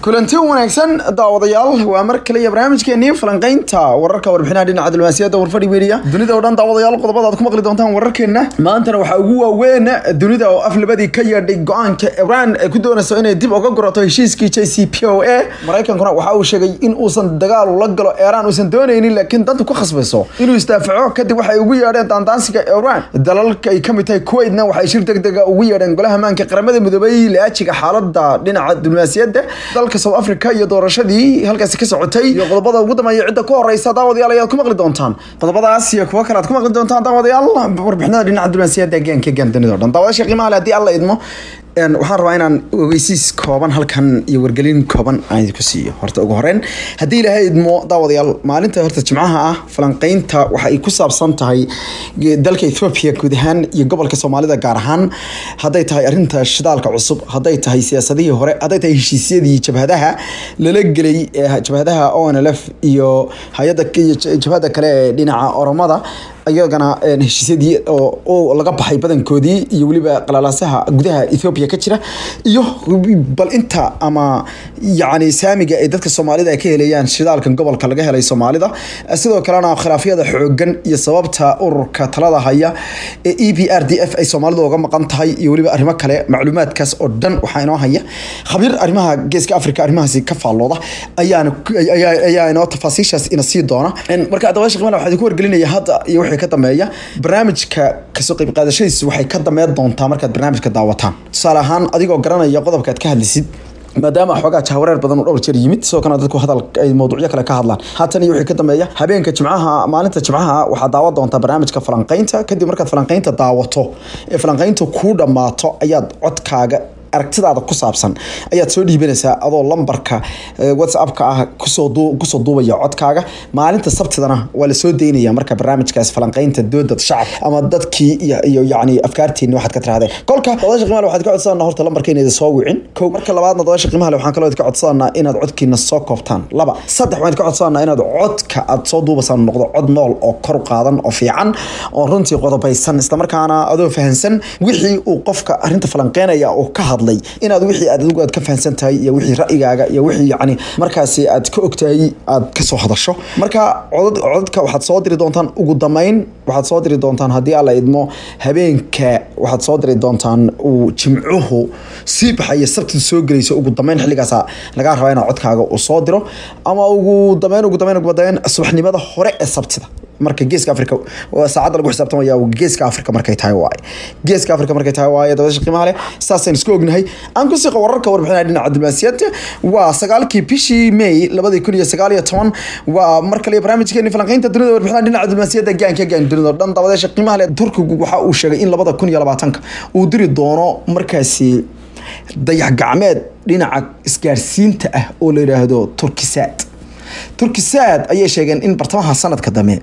kulanti wanaagsan daawadayaal waa mar kale iyo barnaamijkeenii falanqeynta wararka warbixinaha dhinaca diblomaasiyadda warfadhi media dunida oo dhan daawadayaal qodobada aad ku maqli doontaan wararkeena maantana waxaa ugu waaweyn dunida oo af labadii ka yeedhay go-aanka iran ay ku doonayso inay dib uga gurato heshiiskii j c p o a maraykankuna waxa uu sheegay in uusan dagaal la galo iran uusan doonaynin laakiin danta ku khasbayso inuu isdaafaco kadib waxay ugu yeedheen daandaansiga iran dalalka ay kamid tahay kuwaitna waxay shir degdega ugu yeedheen golaha maanka qaramada midoobay laajiga xaalada dhinaca diblomaasiyadda dalka south africa iyo doorashadii halkaasi ka socotay iyo qodobada ugu dambeeya cidda ku horeysa daawadayaal ayaad ku maqli doontaan qodobadaas iyo kuwo kale aad ku maqli doontaan daawadayaal warbixinada dhinaca diblomaasiyadda gaanka gaan dunida o dhan daawadasha qiimaha le haddii alla idmo waxaan rabaa inaan ogeysiis kooban halkan iyo wargelin kooban aan ku siiyo horta ugu horeyn haddii ilaahay idmo daawadayaal maalinta horta jimcaha ah falanqeynta waxa ay ku saabsan tahay dalka ethoobia guud ahaan iyo gobolka soomaalida gaar ahaan hadday tahay arinta shidaalka cusub hadday tahay siyaasadihii hore hadday tahay heshiisyadii jabhadaha lala gelay jabhadaha onlf iyo hay-ada jabhada kale ee dhinaca oromada iyagana heshiisyadii oo laga baxay badankoodii iyo weliba qalalaasaha gudaha ethoobia ka jira iyo bal inta ama yacni saamiga ay dadka soomaalida ay ka helayaan shidaalkan gobolka laga helay soomaalida sidoo kalena khilaafyada xoogan iyo sababta ururka talada haya ee e b r d f ay soomaalida uga maqan tahay iyo weliba arrimo kale macluumaadkaas oo dhan waxaa inoo haya khabiir arrimaha geeska africa arrimahaasi ka faallooda ayaana ayaa inoo tafaasiishaas ina sii doona marka dabaasha qiimana waxaa idinku wargelinaya hadda iyo wixii ka dambeeya barnaamijka kasoo qayb qaadashadiisu waxay ka dameyn doontaa markaad barnaamijka daawataan tusaale ahaan adigoo garanaya qodobka aad ka hadlisid maadaama xoogaa jahwareer badan uu dhowr jeer yimid sidoo kalena dadku hadal ay mawduucyo kale ka hadlaan haatan iyo wixii ka dambeeya habeenka jimcaha maalinta jimcaha waxaa daawan doontaa barnaamijka falanqeynta kadib markaad falanqeynta daawato ee falanqeynta kuu dhammaato ayaad codkaaga aragtidaada ku saabsan ayaad soo dhiibanaysaa adoo lambarka whatsappka ah kusoo kusoo duubaya codkaaga maalinta sabtidana waa lasoo daynaya marka barnaamijkaas falanqeynta doodad shacab ama dadkii iyo iyo yacni afkaartiini waxaad ka tirahdeen kolka dabasha qiimaha waxaad ka codsanaa horta lambarka inayd soo wicin kow marka labaadna dabasha qiimaha waxaan kaloo ka codsanaa inaad codkiina soo koobtaan laba saddex waxaan ka codsanaa inaad codka aad soo duubasaan noqdo cod nool oo kor qaadan oo fiican oo runtii qodobaysan islamarkaana adoo fahansan wixii uu qofka arrinta falanqeynaya uu ka hadla inaad wixii aad adigu aad ka fahansan tahay iyo wixii ra'yigaaga iyo wixii yacni markaasi aad ka ogtahay aad kasoo hadasho marka codad codadka waxaad soo diri doontaan ugu dambeyn waxaad soo diri doontaan haddii alla idmo habeenka waxaad soo diri doontaan uu jimcuhu sii baxaya sabtidu soo gelayso ugu dambeyn xilligaasa lagaa rabaa inaad codkaaga uu soo diro ama ugu dambeyn ugu dambeyn ugu dambeyn subaxnimada hore ee sabtida marka geeska africa saacadda lagu xisaabtamaya geeska africa markay tahay waaye geeska africa markay tahay waaye dabasha qiimaha leh saasaynu isku ognahay aan ku siiqa wararka warbixinaha dhinaca diblomaasiyadda waa sagaalkii bishii may labadii kun iyo sagaal iyo toban waa mar kale barnaamijkeeni falanqeynta dunida warbixinaha dhinaca diblomaasiyadda gaanka gaan dunida oo dhan dabadeesha qiimaha leh turkigu waxa uu sheegay in labada kun iyo labaatanka uu diri doono markaasi dayax gacmeed dhinaca isgaarsiinta ah oo la yidhaahdo turkisaad turkisaad ayay sheegeen in bartamaha sanadka dambe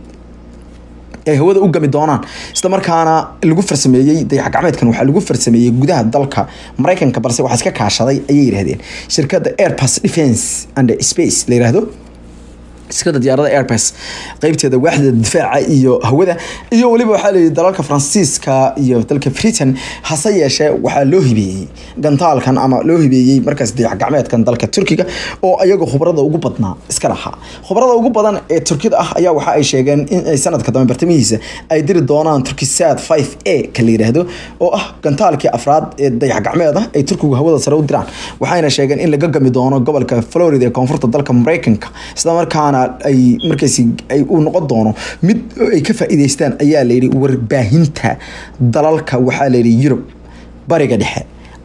ay hawada u gami doonaan isla markaana lagu farsameeyey dayax gacmeedkan waxaa lagu farsameeyey gudaha dalka maraykanka balse waxaa iska kaashaday ayay yidhahdeen shirkadda airbus defence and space la yidhaahdo shirkada diyaarada airbus qeybteeda waaxda difaaca iyo hawada iyo weliba waxaa layidhi dalalka faransiiska iyo dalka britain hase yeeshee waxaa loo hibeeyey gantaalkan ama loo hibeeyey markaas dayax gacmeedkan dalka turkiga oo ayaga khubarada ugu badnaa iska lahaa khubarada ugu badan ee turkida ah ayaa waxa ay sheegeen in ay sanadka dambe bartamihiisa ay diri doonaan turkisad five a ka la yidhaahdo oo ah gantaalkii afraad ee dayax gacmeed ah ay turkigu hawada sare u diraan waxayna sheegeen in laga gami doono gobolka florida ee koonfurta dalka maraykanka islamarkaana ay markaasi ay uu noqon doono mid ay ka faa'iideystaan ayaa layidhi warbaahinta dalalka waxaa layidhi yurub bariga dhexe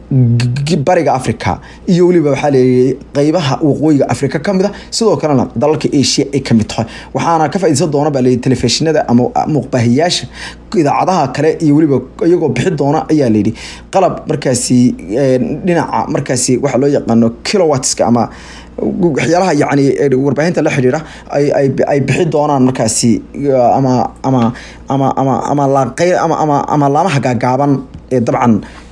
bariga africa iyo weliba waxaa leeyahay qeybaha waqooyiga africa ka mid a sidoo kalena dalalka asia ay ka mid tahay waxaana ka faaideysan doona baa leeyahy telefishinada ama muuqbaahiyaasha idaacadaha kale iyo weliba iyagoo bixi doona ayaa layidhi qalab markaasi dhinaca markaasi waxaa loo yaqaano kilowatska ama waxyaalaha yani warbaahinta la xidhiira ay bixi doonaan markaasi ama ama ama ama ama laaqey ama ama ama laamaha gaagaaban ee dabcan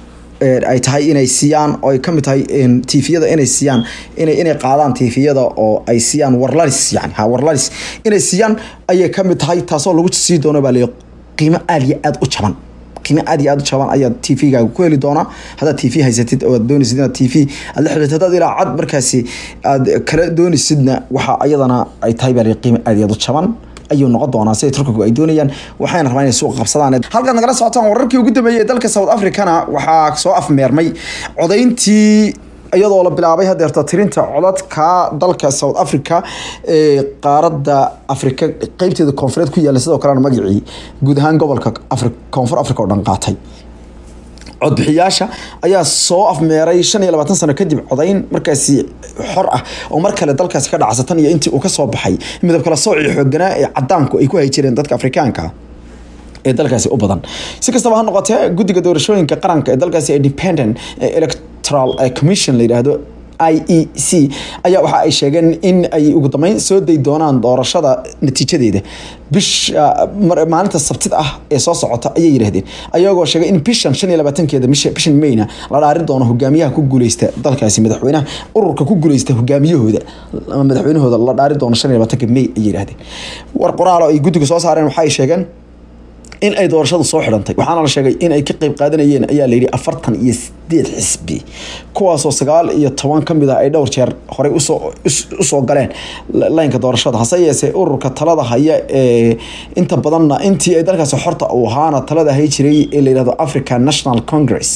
ay tahay inay siiyaan oo ay kamid tahay tviyada inay siiyaan inay inay qaadaan tviyada oo ay siiyaan warlalis yani ha warlalis inay siiyaan ayay kamid tahay taasoo lagu sii doono baa la qiimo aad iyo aad u jaban qiimo aad iyo aad u jaban ayaad t v-gaaga ku heli doonaa haddaad t v haysatid oo aad doonaysid inaad t v aad la xiriirto haddaad ilaa cad markaasi aad kala doonaysidna waxa iyadana ay tahay baa qiimo aad iyo aad u jaban ayuu noqon doonaa siday turkigu ay doonayaan waxayna rabaan inay suuqa qabsadaan halkaad nagala socotaan wararkii ugu dambeeyey ee dalka south africana waxaa soo afmeermay codayntii iyadoo la bilaabay hadeerta tirinta codadka dalka south africa ee qaaradda afrika qeybteeda koonfureed ku yaala sidoo kalena magacii guud ahaan gobolka koonfur africa oo dhan qaatay codbixiyaasha ayaa soo afmeeray shan iyo labaatan sano kadib codayn markaasi xor ah oo mar kale dalkaasi ka dhacsatan iyo intii uu ka soo baxay midab kala soocii xooganaa ee cadaanku ay ku hay jireen dadka afrikaanka ee dalkaasi u badan si kastaba ha noqotee guddiga doorashooyinka qaranka ee dalkaasi independent electoral commission la yidhaahdo i e c ayaa waxa ay sheegeen in ay ugu dambeyn soo day doonaan doorashada natiijadeeda bisha maalinta sabtida ah ee soo socota ayay yidhaahdeen ayagoo sheegay in bishan shan iyo labaatankeeda bishan mayna la dhaarin doono hogaamiyaha ku guuleysta dalkaasi madaxweynaha ururka ku guuleysta hogaamiyahooda ama madaxweynahooda la dhaari doono shan iyo labaatanka may ayay yidhahdeen war qoraalo ay guddiga soo saareen waxa ay sheegeen in ay doorashadu soo xidhantay waxaana la sheegay in ay ka qeyb qaadanayeen ayaa layidhi afartan iyo sideed xisbi kuwaasoo sagaal iyo toban ka mid ah ay dhowr jeer horey usoo galeen laynka doorashada hase yeesee ururka talada haya ee inta badanna intii ay dalkaasi xorta uu ahaana talada hay jiray ee layihahdo african national congress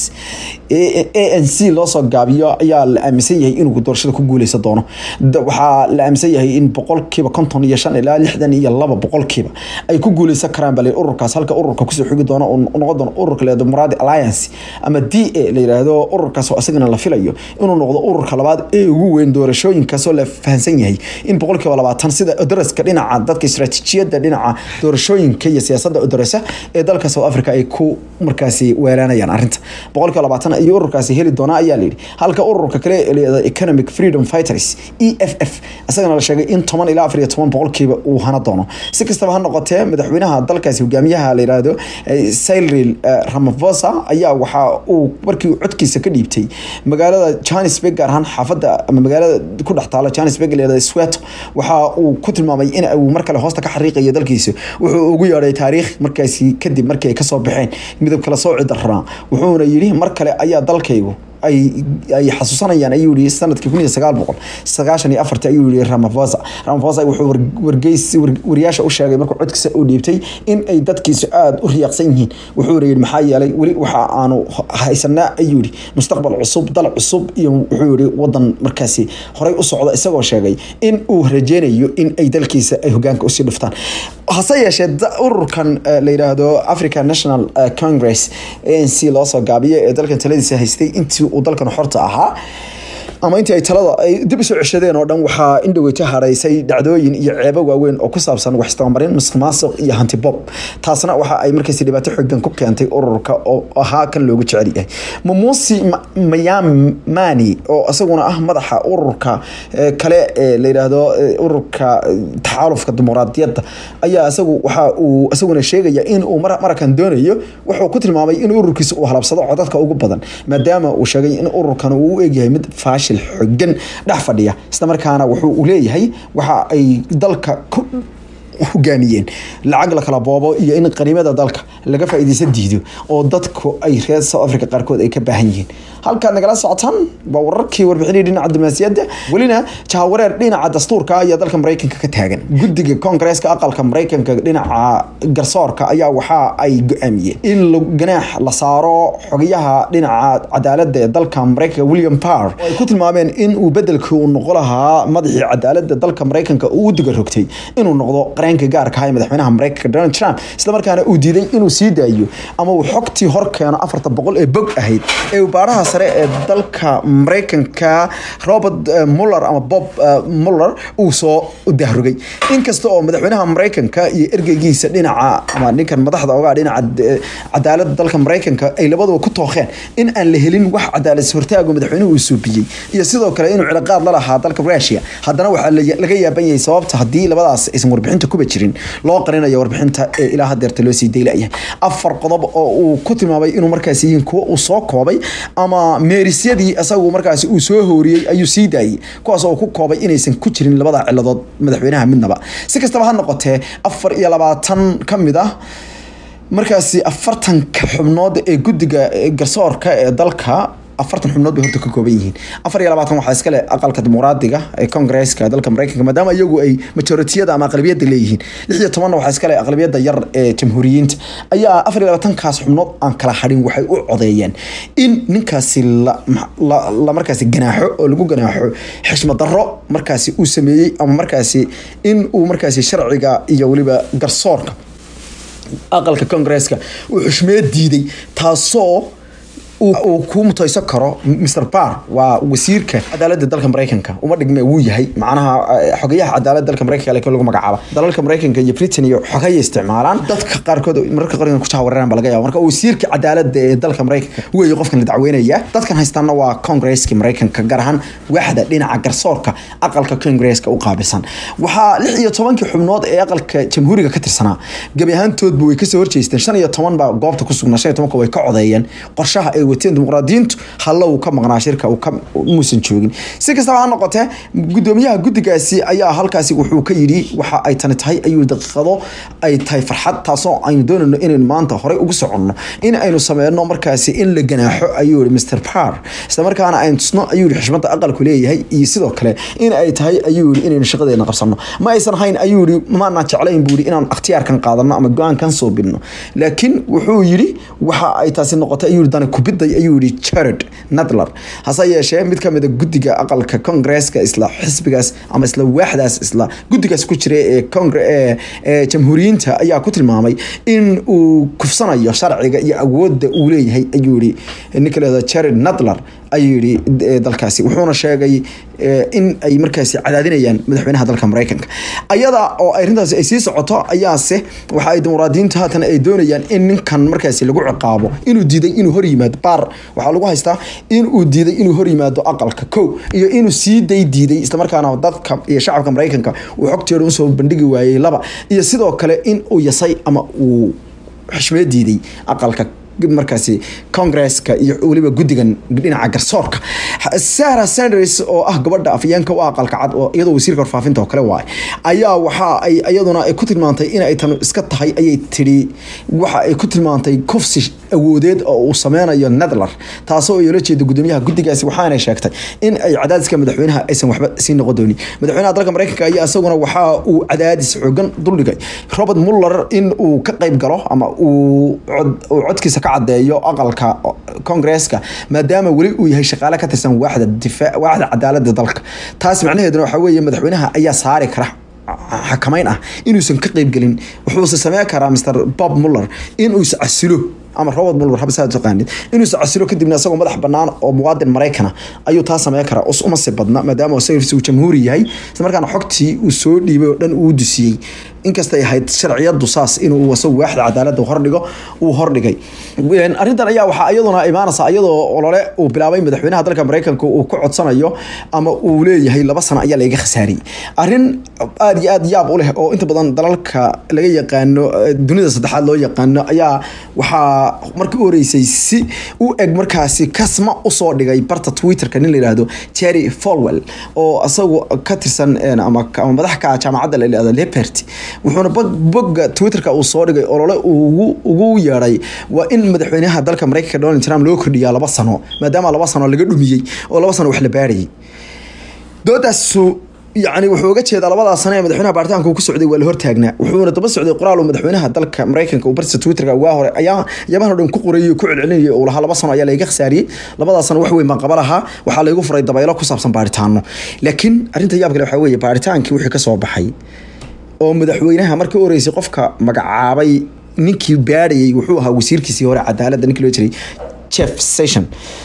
a n c loosoo gaabiyo ayaa la aaminsan yahay inuu doorashada ku guuleysan doono waxaa la aaminsan yahay in boqolkiiba konton iyo shan ilaa lixdan iyo laba boqolkiiba ay ku guuleysan karaan bale ururkaas halka ururka kusoo xigi doono noqon doono ururka layihahdo muradi alliance ama d a la yihahdo ururkaas oo isagana la filayo inuu noqdo ururka labaad ee ugu weyn doorashooyinkaasoo la fahansan yahay in boqolkiiba labaatan sida odaraska dhinaca dadka istaraatiijiyadda dhinaca doorashooyinka iyo siyaasadda odorasa ee dalka south africa ay ku markaasi weeraanayaan arrinta boqolkiiba labaatan iyo ururkaasi heli doonaa ayaa layidhi halka ururka kale ee layihahdo economic freedom fighters e f f isagana la sheegay in toban ilaa afar iyo toban boqolkiiba uu hana doono si kastaba ha noqotee madaxweynaha dalkaasi hogaamiyaha la yihahdo cyril ramaphosa ayaa waxa uu markii codkiisa ka dhiibtay magaalada johannesburg gaar ahaan xaafadda ama magaalada ku dhex taalo johannesburg layihahdo sweto waxa uu ku tilmaamay in uu mar kale hoosta ka xariiqayo dalkiisa wuxuu ugu yeedhay taariikh markaasi kadib markii ay kasoo baxeen midab kala sooci daraa wuxuuna yidhi mar kale ayaa dalkaygu ay ay xasuusanayaan ayuu yihi sanadkii kun iyo sagaal boqol sagaashan iyo afarti ayuu yihi ramaphosa ramaphosa wuxuu wargeys wariyaasha u sheegay markuu codkiisa uu dhiibtay in ay dadkiisu aada u riyaaqsan yihiin wuxuuna yihi maxaa yeelay weli waxa aanu haysanaa ayuu yihi mustaqbal cusub dal cusub iyo wuxuu yihi wadan markaasi horey u socda isagoo sheegay in uu rajeynayo in ay dalkiisa ay hogaanka usii dhuftaan hase yeeshee ururkan la yidhaahdo african national congress a n c loosoo gaabiyo ee dalkan taladiisa haystay intii uu dalkan xorta ahaa ama intii ay talada ay dib usoo ceshadeen oo dhan waxaa indhoweyta haraysay dhacdooyin iyo ceebo waaweyn oo ku saabsan wax isdabamarin musuqmaasuq iyo hantibob taasna waxa ay markaasi dhibaato xoogan ku keentay ururka oo ahaa kan loogu jecel yahay mamusi mayamani oo isaguna ah madaxa ururka kale ee la yidhaahdo ururka taxaalufka dimuqraadiyadda ayaa isagu waxa uu isaguna sheegaya in uu marakan doonayo wuxuu ku tilmaamay in ururkiisa uu halabsado codadka ugu badan maadaama uu sheegay in ururkan uu u egyahay mid faashil xogan dhex fadhiya isla markaana wuxuu leeyahay waxa ay dalka ku hogaamiyeen lacag la kala boobo iyo in qaniimada dalka laga faa'iidaysa diido oo dadku ay reer south africa qaarkood ay ka baahan yihiin halkaad nagala socotaan waa wararkii warbixinii dhinaca diblomaasiyadda welina jahawareer dhinaca dastuurka ayaa dalka maraykanka ka taagan guddiga koongareeska aqalka maraykanka dhinaca garsoorka ayaa waxa ay go-aamiyeen in ganaax la saaro xogayaha dhinaca cadaaladda ee dalka maraykanka william parr oo ay ku tilmaameen in uu bedelkii uu noqo lahaa madaxii cadaaladda dalka maraykanka uu u diga rogtay inuu noqdo qareenka gaarka ah ee madaxweynaha maraykanka donald trump islamarkaana uu diiday inuu sii daayo ama uu xogtii hor keeno afarta boqol ee bog ahayd ee baaraha sare ee dalka maraykanka robert muller ama bob muller uu soo dahrogay inkasta oo madaxweynaha maraykanka iyo ergeygiisa dhinaca ama ninkan madaxda ogaa dhinaca cadaaladda dalka maraykanka ay labaduba ku tookheen in aan la helin wax cadaalad hortaago madaxweynuhu uu suubiyey iyo sidoo kale inuu cilaaqaad la lahaa dalka russia haddana waxaa laga yaaban yahay sababta haddii labadaas aysan warbixinta kuba jirin loo qarinayo warbixinta ee ilaa hadeerta loo sii daylayahay afar qodob oo uu ku tilmaamay inuu markaas yihiin kuwo uu soo koobay ama meerisyadii isagu markaasi uu soo hooriyey ayuu sii daayey kuwaas oo ku koobay inaysan ku jirin labada ciladood madaxweynaha midnaba si kastaba ha noqotee afar iyo labaatan ka mid ah markaasi afartanka xubnood ee guddiga garsoorka ee dalka afartan xubnood bay horta ka kooban yihiin afar iyo labaatan waxaa iskale aqalka dimuqraadiga ee kongresska dalka mareykanka maadaama iyagu ay majoritiyada ama aqlabiyadda leeyihiin lix iyo tobanna waxaa iskale aqlabiyadda yar ee jamhuuriyiinta ayaa afar iyo labaatankaas xubnood aan kala hadhin waxay u codeeyeen in ninkaasi la markaasi ganaaxo oo lagu ganaaxo xishmad darro markaasi uu sameeyey ama markaasi in uu markaasi sharciga iyo weliba garsoorka aqalka kongresska uu xushmeed diiday taasoo uu ku mutaysan karo mr bar waa wasiirka cadaaladda dalka mareykanka uma dhigme wuu yahay macnaha xogayaha cadaaladda dalka mareykanka laakiin lagu magacaaba dalalka mareykanka iyo britain iyo xogaya isticmaalaan dadka qaarkood mararka qaarkood ku jahwareeraan ba laga yaaba marka wasiirka cadaaladda ee dalka mareykanka weeye qofkan la dacweynaya dadkan haystaana waa kongresska mareykanka gaar ahaan waaxda dhinaca garsoorka aqalka kongresska u qaabilsan waxaa lix iyo tobankii xubnood ee aqalka jamhuuriga ka tirsanaa gebi ahaantoodba way kasoo horjeesteen shan iyo toban baa goobta ku sugnaa shan iyo tobanka way ka codeeyeen qorshaha ay wateen dimuqraadiyiintu halla uu ka maqnaa shirka muusan joogin si kastaba ha noqotee gudoomiyaha guddigaasi ayaa halkaasi wuxuu ka yidhi waxa ay tani tahay ayuu daqiiqado ay tahay farxad taasoo aynu doonayno inaynu maanta horey ugu soconno in aynu sameyno markaasi in la ganaaxo ayuu yihi mr par isla markaana aynu tusno ayuu yihi xishmadda aqalku leeyahay iyo sidoo kale in ay tahay ayuu yihi inaynu shaqadeena qabsano ma aysan hayn ayuu yihi maanaan jeclayn buu yihi inaan ikhtiyaarkan qaadano ama go-aankan soo bidno laakiin wuxuu yidhi waxa ay taasi noqotay ayuu yihi dani kubiday ayuu yihi jared nadler hase yeeshee mid ka mid a guddiga aqalka kongresska isla xisbigaas ama isla waaxdaas isla guddigaas ku jira ee kongre ee jamhuuriyiinta ayaa ku tilmaamay in uu kufsanayo sharciga iyo awoodda uu leeyahay ayuu yihi ninka leeda jared nadler ayuu yihi dalkaasi wuxuuna sheegay in ay markaasi cadaadinayaan madaxweynaha dalka mareykanka ayada oo arrintaasi ay sii socoto ayaase waxa ay dimuqraadiyiintu haatan ay doonayaan in ninkan markaasi lagu ciqaabo inuu diiday inuu hor yimaado baar waxaa lagu haystaa inuu diiday inuu hor yimaado aqalka kow iyo inuu sii day diiday islamarkaana dadka iyo shacabka mareykanka uu xogteeda usoo bandhigi waayey laba iyo sidoo kale in uu yasay ama uu xushmeed diiday aqalka markaasi congresska iyo weliba guddigan dhinaca garsoorka sarah sanders oo ah gabadha afyeenka u aqalka cad oo iyadoo wasiirka warfaafinta oo kale waay ayaa waxa ay iyaduna ay ku tilmaantay in ay tan iska tahay ayay tidhi waxa ay ku tilmaantay kufsi awoodeed oo uu sameynayo nedler taasoo iyoola jeeda gudoomiyaha guddigaasi waxaanay sheegtay in ay cadaadiska madaxweynaha aysan waxba sii noqon doonin madaxweynaha dalka mareykanka ayaa isaguna waxa uu cadaadis xoogan duldhigay robert muller in uu ka qayb galo ama uu codkiisa ka cadeeyo aqalka kongresska maadaama weli uu yahay shaqaale ka tirsan waaxda difaac waaxda cadaaladda dalka taas macnaheeduna waxaa weeye madaxweynaha ayaa saari kara xakamayn ah inuusan ka qeybgelin wuxuuse sameyn karaa mr bob muller inuu is casilo ama robert muller haba saa taqaanid inuu is casilo kadibna isagoo madax banaan oo muwaadin maraykana ayuu taa sameyn karaa us uma si badna maadaama isaga uu jamhuuri yahay isla markaana xogtii uu soo dhiibay oo dhan uu dusiyey inkastay ahayd sharciyadu saas inuu isagu waaxda cadaaladda hordhigo uu hordhigay arrintan ayaa waxaa iyaduna imaanaysa iyadoo olole uu bilaabay madaxweynaha dalka mareykanka uu ku codsanayo ama uu leeyahay laba sano ayaa laga khasaariyey arrin aada iyo aada yaab u leh oo inta badan dalalka laga yaqaano dunida saddexaad loo yaqaano ayaa waxaa markii u horeysay si u eg markaasi kasma usoo dhigay barta twitterka nin la yihahdo jerry folwell oo isagu ka tirsan ama madax ka jaamacadda la yihahdo leperty wuxuuna bogga twitterka uu soo dhigay olole ugu yeedhay waa in madaxweynaha dalka mareykanka donald trump loo kordhiyaa laba sano maadaama laba sano laga dhumiyey oo laba sano wax la baarayay doodaasu yani wuxuu uga jeedaa labadaas sano ee madaxweynaha baaritaanka uu ku socday waa la hortaagnaa wuxuuna daba socday qoraal uu madaxweynaha dalka mareykanka uu bartiisa twitterka waa hore ayaa yabahan o dhan ku qorayay ku celcelinayay uu lahaa laba sano ayaa layga khasaariyey labadaas sano wax weyn baan qaba lahaa waxaa laygu furay dabaylo ku saabsan baaritaano laakiin arrinta yaab kale waxaa weeye baaritaankii wixii ka soo baxay oo madaxweynaha markii u horeysay qofka magacaabay ninkii baadhayay wuxuu ahaa wasiirkiisii hore cadaaladda ninkii loo jiray jeff session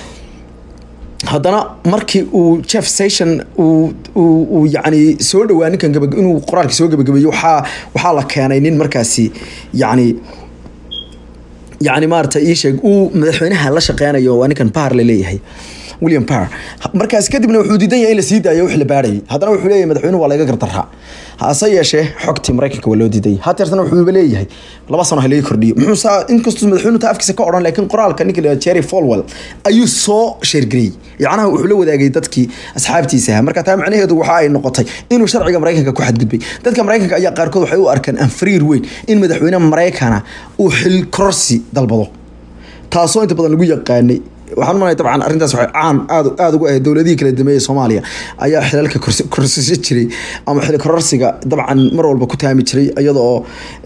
haddana markii uu jeff session uu yani soo dhawaa ninkan inuu qoraalkii soo gabagabeeyo waxaa waxaa la keenay nin markaasi yani yacni maarata ii sheeg uu madaxweynaha la shaqeynayo waa ninkan baar la leeyahay william parr markaas kadibna wuxuu diidan yahay in la sii daayo wix la baarayay haddana wuxuu leeyahay madaxweynuhu waa laga gardaraa hase yeeshee xogtii maraykanka waa loo diiday hateersana wuxuuba leeyahay laba sano ha laga kordhiyo muxuu saa inkastuu madaxweynuhu taa afkiisa ka odhan laakiin qoraalka ninka la jerry falwell ayuu soo sheergariyey yacnaha wuxuu la wadaagay dadkii asxaabtiisa ahaa marka taa macnaheedu waxa ay noqotay inuu sharciga maraykanka ku xadgudbay dadka maraykanka ayaa qaarkood waxay u arkaan anfariir weyn in madaxweyne maraykana uu xil kororsi dalbado taasoo inta badan lagu yaqaanay waxaan umalaya dabcan arrintaas waxay caan aad aada ugu ahayd dowladihii kala dameeyey soomaaliya ayaa xilalka korsasho jiray ama xil kororsiga dabcan mar walba ku taami jiray iyada oo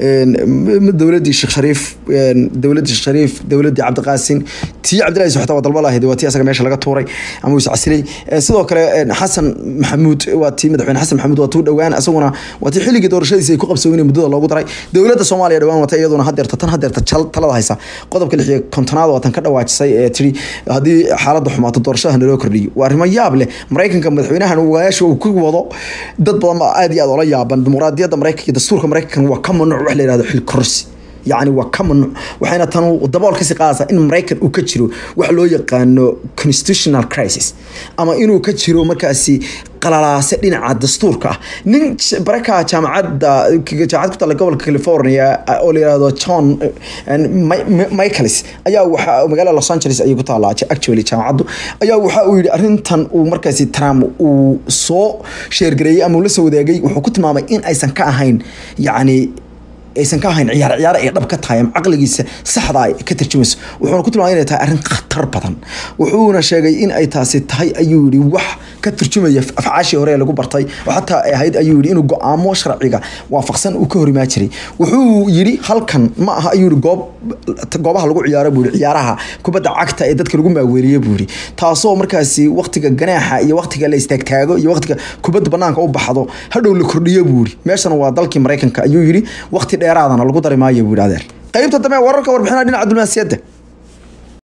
dowladdii sheekh shariif dowladdii sheekh shariif dowladdii cabdiqaasin tii cabdillahi suxta waa dalba lahayd waa tii asaga meesha laga tuuray ama uu iscasilay sidoo kale xasan maxamuud waa tii madaxweyne xasan maxamuud waa tuu dhowaan isaguna waa tii xilligii doorashadiisa ay ku qabsoonay muddada loogu daray dowladda soomaaliya dhowaan wata iyaduna hadeerta tan hadeerta talada haysa qodobka lix iyo kontonaad waa tan ka dhawaajisay ee tiri haddii xaaladda xumaato doorashada naloo kordhiyo waa arrimo yaab leh maraykanka madaxweynahan meesha uu ku wado dad badan baa aad iyo aad oola yaaban dimuqraadiyadda maraykanka iyo dastuurka maraykankan waa ka mamnuuc wax la yihahdo xil korsi yacni waa ka mamnuuc waxayna tan dabool kasii qaadaysaa in maraykan uu ka jiro wax loo yaqaano constitutional crisis ama inuu ka jiro markaasi qalalaase dhinaca dastuurka ah nin baraka jaamacadda jaamacad ku taalla gobolka california oo la yihahdo john michaelis ayaa waxa magaalada los angeles ayay ku taallaa actually jaamacaddu ayaa waxa uu yidhi arrintan uu markaasi trump uu soo sheergareeyey ama uu la soo wadaagay wuxuu ku tilmaamay in aysan ka ahayn yacni aysan ka ahayn ciyaar ciyaar ay dhab ka tahay ama caqligiisa saxda ay ka tarjumayso wuxuuna ku tilmaamay inay tahay arrin khatar badan wuxuuna sheegay in ay taasi tahay ayuu yidhi wax ka turjumaya afcaashii hore ee lagu bartay oo xataa ay ahayd ayuu yidhi inuu go-aamo sharciga waafaqsan uu ka horimaa jiray wuxuu yidhi halkan ma aha ayuu yidhi goob goobaha lagu ciyaaro buu yidhi ciyaaraha kubadda cagta ee dadka lagu maaweeriye buu yidhi taasoo markaasi waqtiga ganaaxa iyo waqtiga la istaagtaago iyo waqtiga kubadda banaanka u baxdo hadhow la kordhiyo buu yidhi meeshana waa dalkii maraykanka ayuu yidhi waqti dheeraadana lagu dari maayo buu yidhi adeer qaybta dambe wararka warbixinaha dhinaca diblomaasiyadda